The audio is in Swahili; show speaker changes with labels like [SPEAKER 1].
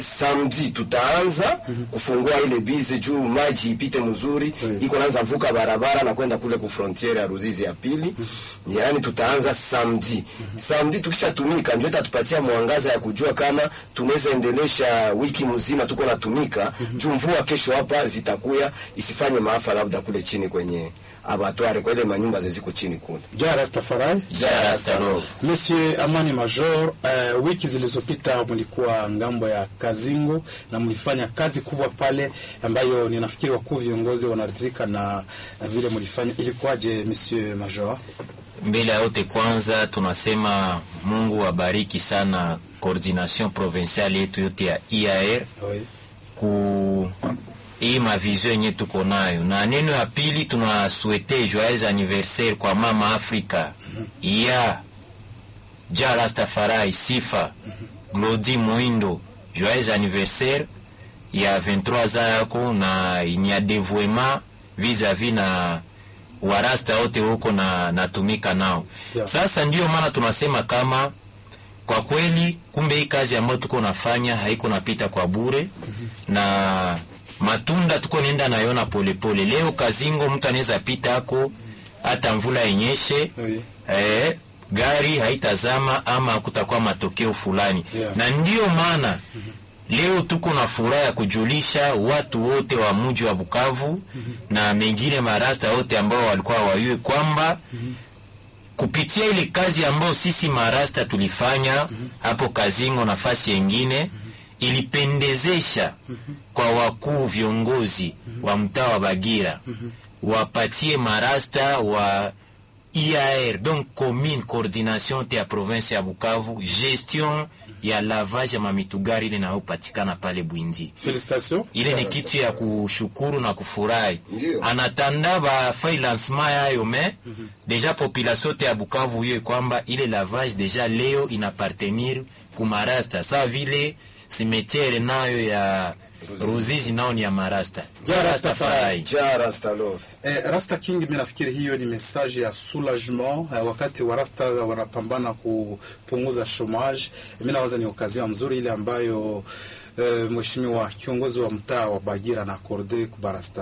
[SPEAKER 1] samedi tutaanza kufungua ile bize juu maji ipite mzuri
[SPEAKER 2] Oui.
[SPEAKER 1] iko naanza vuka barabara na kwenda kule ku frontiere ya Ruzizi ya pili yaani tutaanza samedi samedi tukishatumika ndio itatupatia mwangaza ya kujua kama tunaweza endelesha wiki mzima tuko natumika juu mvua kesho hapa zitakuya isifanye maafa labda kule chini kwenye abatware kwa ile manyumba ziziko chini kule
[SPEAKER 2] Ja Rastafari.
[SPEAKER 1] Jara Starov.
[SPEAKER 2] Monsieur Amani Major, uh, wiki zilizopita mlikuwa ngambo ya Kazingo na mlifanya kazi kubwa pale ambayo ninafikiri wakuu viongozi wanaridhika na na vile mlifanya. Ilikuwaje Monsieur Major?
[SPEAKER 3] Mbele ya yote kwanza tunasema Mungu abariki sana coordination provinciale yetu yote ya IAR
[SPEAKER 2] Oui.
[SPEAKER 3] ku hii mavizio yenye tuko nayo, na neno ya pili tunasuete joyeux anniversaire kwa mama Afrika ya Ja Rastafari Sifa Glodi Moindo, joyeux anniversaire ya 23 za yako na ni ya devoiement vis-a-vis na warasta wote huko na natumika nao
[SPEAKER 2] Yeah.
[SPEAKER 3] sasa ndiyo maana tunasema kama kwa kweli kumbe hii kazi ambayo tuko nafanya haiko napita kwa bure na matunda tuko nenda nayona polepole leo kazingo mtu anaweza pita ako hata mvula yenyeshe
[SPEAKER 2] Oui.
[SPEAKER 3] eh, gari haitazama ama kutakuwa matokeo fulani
[SPEAKER 2] Yeah.
[SPEAKER 3] na ndiyo maana leo tuko na furaha ya kujulisha watu wote wa mji wa Bukavu na mengine marasta wote ambao walikuwa wayue kwamba kupitia ile kazi ambayo sisi marasta tulifanya hapo Kazingo nafasi yengine ilipendezesha kwa wakuu viongozi wa mtaa wa Bagira wapatie marasta wa IAR donc commune coordination te ya province ya Bukavu gestion ya lavage ya mamitugari ile nayopatikana pale Bwindi
[SPEAKER 2] Félicitations.
[SPEAKER 3] ile ni kitu ya kushukuru na kufurahi
[SPEAKER 1] Ndio.
[SPEAKER 3] anatanda bafai lancement yayo me deja population te ya Bukavu hiyo kwamba ile lavage deja leo inapartenir kumarasta sa vile simetiere nayo ya Ruzizi nao ni ya marasta
[SPEAKER 2] Ja Rastafari.
[SPEAKER 1] Jara Starov.
[SPEAKER 2] Eh, Rasta King, mimi nafikiri hiyo ni message ya soulagement eh, wakati wa Rasta wanapambana kupunguza chômage. Mimi nawaza ni okazio mzuri ile ambayo eh, mheshimiwa kiongozi wa mtaa wa Bagira na akorde kubarasta